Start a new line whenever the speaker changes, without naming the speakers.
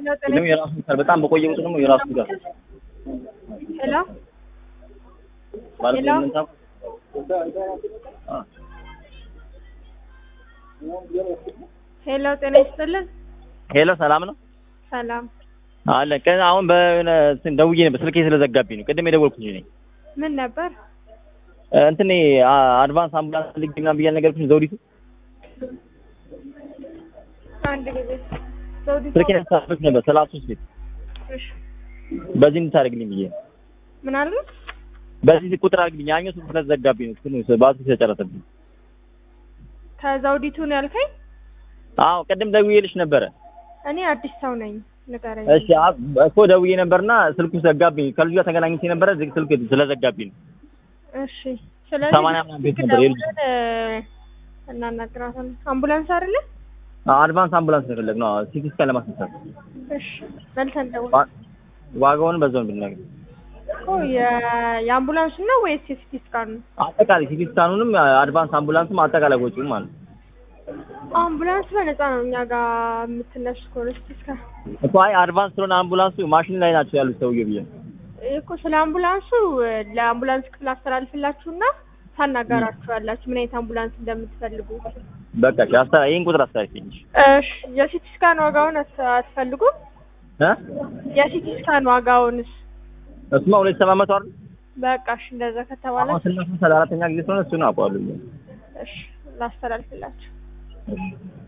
ደግሞ የራሱ ጋር በጣም በቆየ ቁጥር ደግሞ የራሱ ጋር
ሄሎ
ማለት
ሄሎ?
ምን ታውቁ? አ
ሄሎ፣ ጤና ይስጥልን።
ሄሎ ሰላም ነው
ሰላም።
አለ ቀን አሁን በሆነ እንትን ደውዬ ነበር ስልኬ ስለዘጋብኝ ነው ቅድም የደወልኩኝ ነኝ
ምን ነበር?
እንትን አድቫንስ አምቡላንስ ልግ ምናምን ብያለሁ ነገርኩሽ ዘውዲቱ
አንድ ጊዜ ዘውዲቱ
ስልኬን ያሳፍሽ ነበር ሰላሳ ሶስት ቤት
እሺ፣
በዚህ እንድታደርግልኝ ብዬ ነው
ምን አሉ?
በዚህ ቁጥር አድርግልኝ ያኛው ስልክ ስለዘጋብኝ ነው እንትኑ ባትሪ ስለጨረሰብኝ
ከዘውዲቱ ነው ያልከኝ?
አዎ ቅድም ደውዬልሽ ነበረ
እኔ አዲስ ሰው ነኝ፣ ንገረኝ።
እሺ አ- እኮ ደውዬ ነበርና ስልኩ ዘጋብኝ ከልጁ ጋር ተገናኝቼ ነበረ ዝግ ስልክ ስለዘጋብኝ ነው
እሺ፣ ስለዚህ
ሰማንያ ምናምን ቤት ነበር የልጁ
ደውለን እናናግራታለን። አምቡላንስ አይደለ?
አድቫንስ አምቡላንስ ነው የፈለግነው አዎ ሲቲ ስካን ለማስነሳት
እሺ፣ መልሰን ደውል
ዋ- ዋጋውን በዛው ብናገር
እኮ የ- የአምቡላንሱ ነው ወይስ የሲቲ ስካን ነው?
አጠቃላይ ሲቲ ስካኑንም አድቫንስ አምቡላንስም አጠቃላይ ወጪው ማለት ነው
አምቡላንስ በነፃ ነው እኛ ጋር የምትነሱ ከሆነ ሲቲ ስካን
እኮ አይ አድቫንስ ስለሆነ አምቡላንሱ ማሽን ላይ ናቸው ያሉት ሰውዬው ብዬ ነው
እኮ ስለ አምቡላንሱ ለአምቡላንስ ክፍል አስተላልፍላችሁና ታናገራችኋላችሁ ምን አይነት አምቡላንስ እንደምትፈልጉ።
በቃ እሺ አስተ- ይሄን ቁጥር አስተላልፊኝ
እሺ የሲቲ ስካን ዋጋውን አት- አትፈልጉም?
እ
የሲቲ ስካን ዋጋውንስ?
እሱማ ሁለት ሰባት መቶ አይደል
በቃ እሺ እንደዛ ከተባለ
አሁን ስናስብ ሰላ አራተኛ ጊዜ ስለሆነ እሱን አውቀዋለሁ
እሺ ላስተላልፍላችሁ።
እሺ